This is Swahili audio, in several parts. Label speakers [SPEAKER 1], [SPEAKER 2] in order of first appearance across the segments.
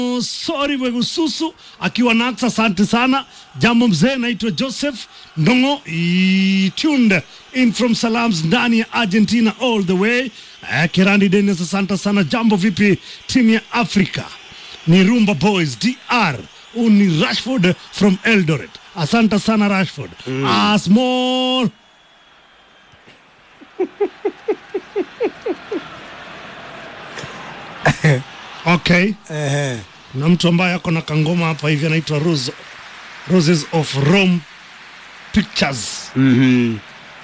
[SPEAKER 1] Sori Wegususu akiwa Naxa, asante sana. Jambo mzee, naitwa Joseph Ndongo i- tuned in from Salams ndani ya Argentina all the way. Eh, Kirandi Dennis, asante sana. Jambo vipi timu ya Afrika? Ni Rumba Boys DR. Huu ni Rashford from Eldoret. Asante sana Rashford. A small okay.
[SPEAKER 2] Ehe.
[SPEAKER 1] na mtu ambaye ako na kangoma hapa hivi anaitwa Rose, Roses of Rome Pictures.
[SPEAKER 2] Mhm.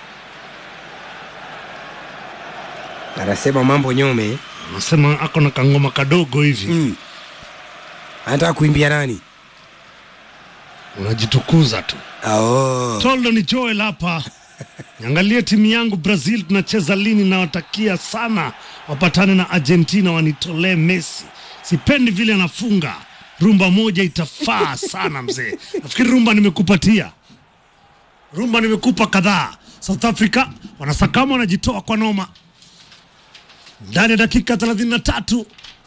[SPEAKER 2] Anasema mambo nyome.
[SPEAKER 1] Anasema ako na kangoma kadogo hivi
[SPEAKER 2] Mm. Anataka kuimbia nani?
[SPEAKER 1] unajitukuza tu.
[SPEAKER 2] Oh.
[SPEAKER 1] Toldo ni Joel hapa. Niangalie timu yangu Brazil tunacheza lini, nawatakia sana wapatane na Argentina wanitolee Messi. Sipendi vile anafunga. Rumba moja itafaa sana mzee. Nafikiri rumba nimekupatia, rumba nimekupa kadhaa. South Africa wanasakama, wanajitoa kwa noma ndani ya dakika 33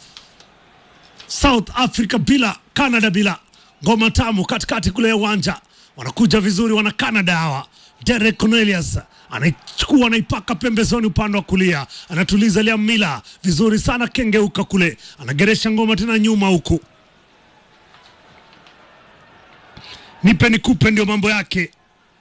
[SPEAKER 1] South Africa bila Canada bila ngoma tamu katikati kule ya uwanja, wanakuja vizuri wana Canada hawa. Derek Cornelius anaichukua anaipaka pembezoni upande wa kulia, anatuliza Liam Miller vizuri sana, kengeuka kule, anageresha ngoma tena nyuma huku, nipe nikupe, ndio mambo yake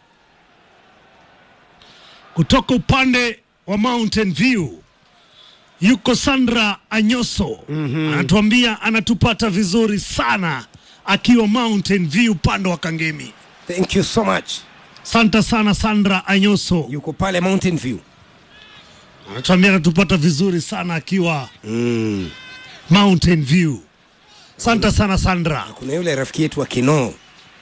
[SPEAKER 1] kutoka upande wa Mountain View yuko Sandra Anyoso anatuambia anatupata vizuri sana akiwa Mountain View upande wa Kangemi.
[SPEAKER 2] Thank you so much.
[SPEAKER 1] Santa sana Sandra Anyoso
[SPEAKER 2] Yuko pale Mountain View.
[SPEAKER 1] anatuambia anatupata vizuri sana akiwa
[SPEAKER 2] Mm.
[SPEAKER 1] Mountain View. Santa sana Sandra.
[SPEAKER 2] Kuna yule rafiki yetu wa Kinoo.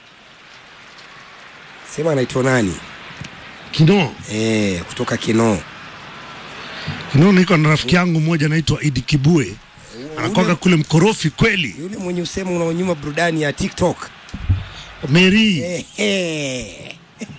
[SPEAKER 2] Sema anaitwa nani?
[SPEAKER 1] Kino
[SPEAKER 2] Eh, kutoka Kinoo.
[SPEAKER 1] Kino, niko na rafiki yangu mmoja anaitwa Idi Kibue, anakwanga kule mkorofi kweli.
[SPEAKER 2] Yule mwenye usemu unaonyuma burudani ya TikTok.
[SPEAKER 1] Mary
[SPEAKER 2] Ehe.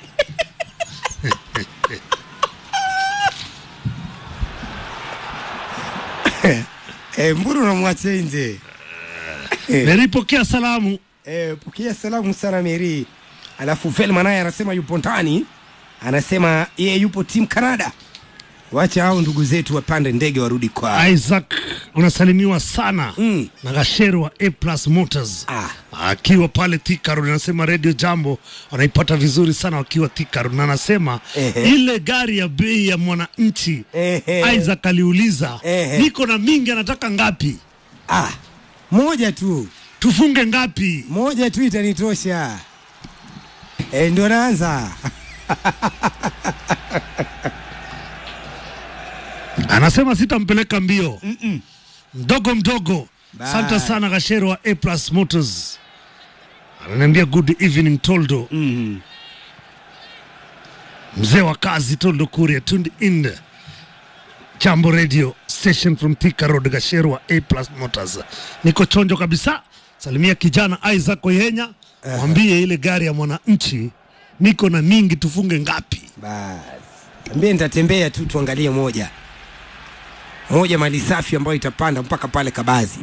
[SPEAKER 2] Eh, mbona unamwacha nje?
[SPEAKER 1] Mary, pokea salamu.
[SPEAKER 2] Eh, pokea salamu sana Mary. Alafu Velma naye anasema yupo ndani, anasema yeye yupo team Canada. Wacha hao ndugu zetu wapande ndege warudi kwao.
[SPEAKER 1] Isaac unasalimiwa sana
[SPEAKER 2] Mm.
[SPEAKER 1] na Gashero wa A Plus Motors
[SPEAKER 2] Ah.
[SPEAKER 1] akiwa pale Thika Road, anasema Radio Jambo wanaipata vizuri sana wakiwa Thika Road, na anasema
[SPEAKER 2] Ehe.
[SPEAKER 1] ile gari ya bei ya mwananchi
[SPEAKER 2] Ehe.
[SPEAKER 1] Isaac aliuliza
[SPEAKER 2] Ehe.
[SPEAKER 1] niko na mingi, anataka ngapi?
[SPEAKER 2] Ah, moja tu,
[SPEAKER 1] Tufunge ngapi?
[SPEAKER 2] moja tu itanitosha. Eh, ndio naanza.
[SPEAKER 1] Anasema sitampeleka mbio mdogo mdogo.
[SPEAKER 2] Bye.
[SPEAKER 1] Asante sana Gashero wa A Plus Motors, ananiambia good evening Toldo.
[SPEAKER 2] Mm.
[SPEAKER 1] mzee wa kazi Toldo Kuria tuned in Jambo Radio station from Thika Road Gasheru wa A Plus Motors. Niko chonjo kabisa. Salimia kijana Isaac Oyenya, mwambie ile gari ya mwananchi niko na mingi, tufunge ngapi?
[SPEAKER 2] Basi. Ambie nitatembea tu tuangalie moja. Moja mali safi ambayo itapanda mpaka pale Kabazi.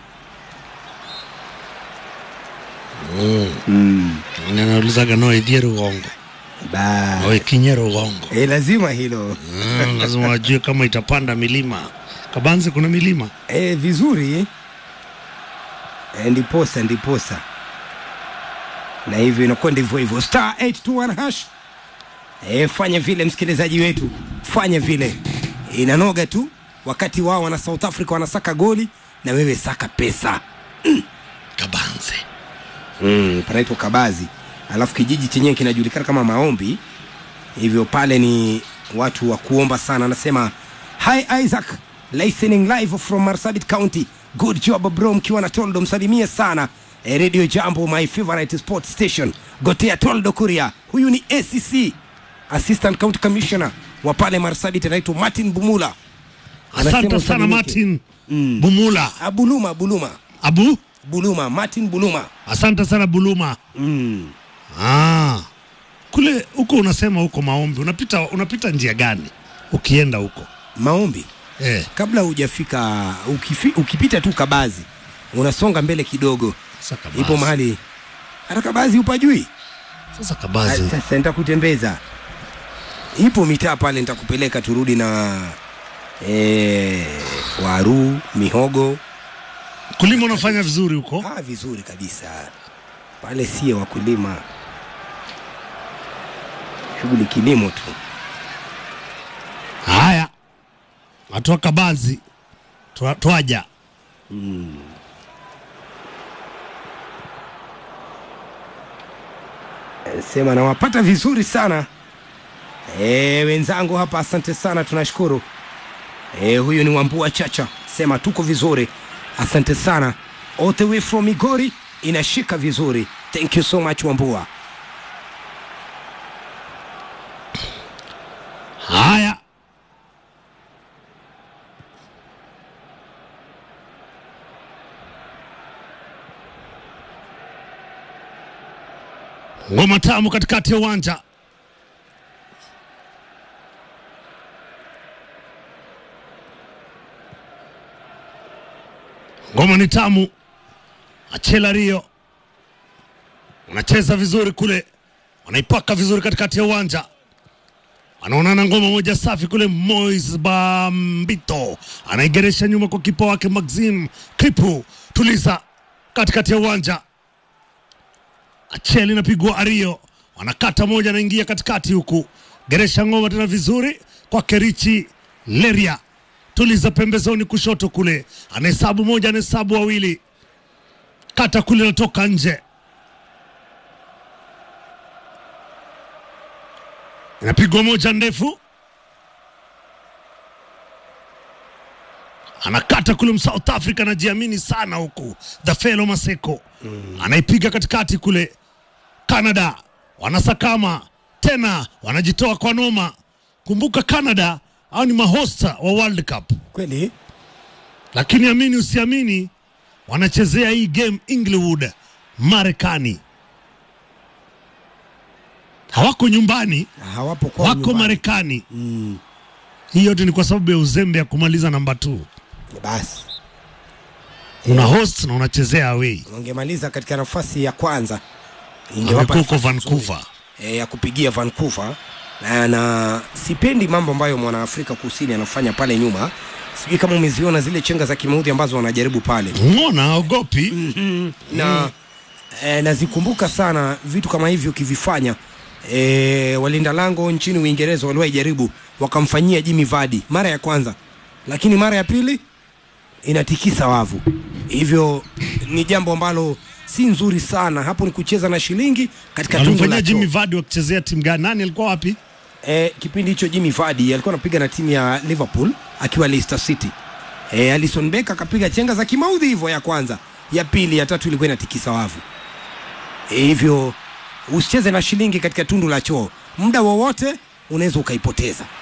[SPEAKER 1] Naulizaga no idhie Rugongo
[SPEAKER 2] Ba.
[SPEAKER 1] oe kinye Rugongo.
[SPEAKER 2] Eh, lazima hilo.
[SPEAKER 1] Mm, lazima wajue kama itapanda milima. Kabanzi kuna milima
[SPEAKER 2] Eh, vizuri. Eh, ndiposa ndiposa. Na hivyo inakuwa ndivyo hivyo. Star 821 hash. Eh, fanya vile msikilizaji wetu. Fanya vile. Inanoga tu wakati wao wana South Africa wanasaka goli na wewe saka pesa.
[SPEAKER 1] Kabanzi.
[SPEAKER 2] mm, panaitwa Kabazi, alafu kijiji chenyewe kinajulikana kama Maombi. Hivyo pale ni watu wa kuomba sana. Anasema hi Isaac, listening live from Marsabit County. Good job bro, mkiwa na Toldo msalimie sana eh, Radio Jambo, my favorite sport station. Gotea Toldo Kuria, huyu ni ACC Assistant County Commissioner wa pale Marsabit, anaitwa Martin Bumula. Anasema
[SPEAKER 1] Asante sana
[SPEAKER 2] usalimike.
[SPEAKER 1] Martin Bumula
[SPEAKER 2] Ah, Buluma, Buluma,
[SPEAKER 1] Abu.
[SPEAKER 2] Buluma, Martin Buluma.
[SPEAKER 1] Asante sana Buluma.
[SPEAKER 2] Mm.
[SPEAKER 1] Ah, kule huko unasema huko maombi, unapita unapita njia gani ukienda huko
[SPEAKER 2] Maombi
[SPEAKER 1] eh?
[SPEAKER 2] kabla hujafika ukifi, ukipita tu Kabazi unasonga mbele kidogo
[SPEAKER 1] Sasa Kabazi.
[SPEAKER 2] ipo mahali hata kabazi upajui
[SPEAKER 1] Sasa Kabazi.
[SPEAKER 2] sasa nitakutembeza ipo mitaa pale nitakupeleka turudi na e, waru mihogo
[SPEAKER 1] Kulima unafanya vizuri huko.
[SPEAKER 2] ah, vizuri kabisa pale sie wakulima shughuli kilimo tu
[SPEAKER 1] Haya. Watu Kabazi. Twa- Twaja.
[SPEAKER 2] sema nawapata vizuri sana e, wenzangu hapa asante sana tunashukuru e, huyu ni wambua chacha sema tuko vizuri asante sana all the way from migori inashika vizuri thank you so much wambua
[SPEAKER 1] Haya. Ngoma tamu katikati ya uwanja. Ngoma ni tamu. Achela Rio wanacheza vizuri kule, wanaipaka vizuri katikati ya uwanja anaonana ngoma moja safi kule. Mois Bambito anaigeresha nyuma kwa kipa wake Maxim Kripu, tuliza katikati ya uwanja. Acheli inapigwa Ario, wanakata moja, anaingia katikati huku, geresha ngoma tena vizuri kwa Kerichi Leria, tuliza pembezoni kushoto kule, anahesabu moja, anahesabu wawili, kata kule, natoka nje inapigwa moja ndefu, anakata kule South Africa, anajiamini sana huku the fellow Maseko anaipiga katikati kule. Canada wanasakama tena, wanajitoa kwa noma. Kumbuka Canada au ni mahosta wa World Cup,
[SPEAKER 2] kweli
[SPEAKER 1] lakini amini usiamini, wanachezea hii game Inglewood, Marekani. Hawako nyumbani,
[SPEAKER 2] hawapo kwa
[SPEAKER 1] wako Marekani. Hii yote ni kwa sababu ya uzembe ya kumaliza namba 2.
[SPEAKER 2] basi
[SPEAKER 1] Una host na unachezea away.
[SPEAKER 2] wangemaliza katika nafasi ya kwanza
[SPEAKER 1] Wamekuwa huko
[SPEAKER 2] nafasi
[SPEAKER 1] Vancouver.
[SPEAKER 2] e, ya kupigia Vancouver na, na sipendi mambo ambayo mwanaafrika kusini anafanya pale nyuma. Sijui kama umeziona zile chenga za kimaudhi ambazo wanajaribu pale
[SPEAKER 1] Ngona ogopi.
[SPEAKER 2] na e, nazikumbuka sana vitu kama hivyo ukivifanya. E, walinda lango nchini Uingereza waliwahi jaribu wakamfanyia Jimmy Vardy mara ya kwanza, lakini mara ya pili inatikisa wavu. Hivyo ni jambo ambalo si nzuri sana. Hapo ni kucheza na shilingi katika tundu
[SPEAKER 1] Walimfanyia
[SPEAKER 2] la
[SPEAKER 1] Jimmy
[SPEAKER 2] choo.
[SPEAKER 1] Vardy wakichezea timu gani? Nani alikuwa wapi?
[SPEAKER 2] E, kipindi hicho Jimmy Vardy alikuwa anapiga na timu ya Liverpool akiwa Leicester City. E, Alisson Becker akapiga chenga za kimaudhi hivyo, ya kwanza, ya pili, ya tatu ilikuwa inatikisa wavu. E, hivyo usicheze na shilingi katika tundu la choo, muda wowote unaweza ukaipoteza.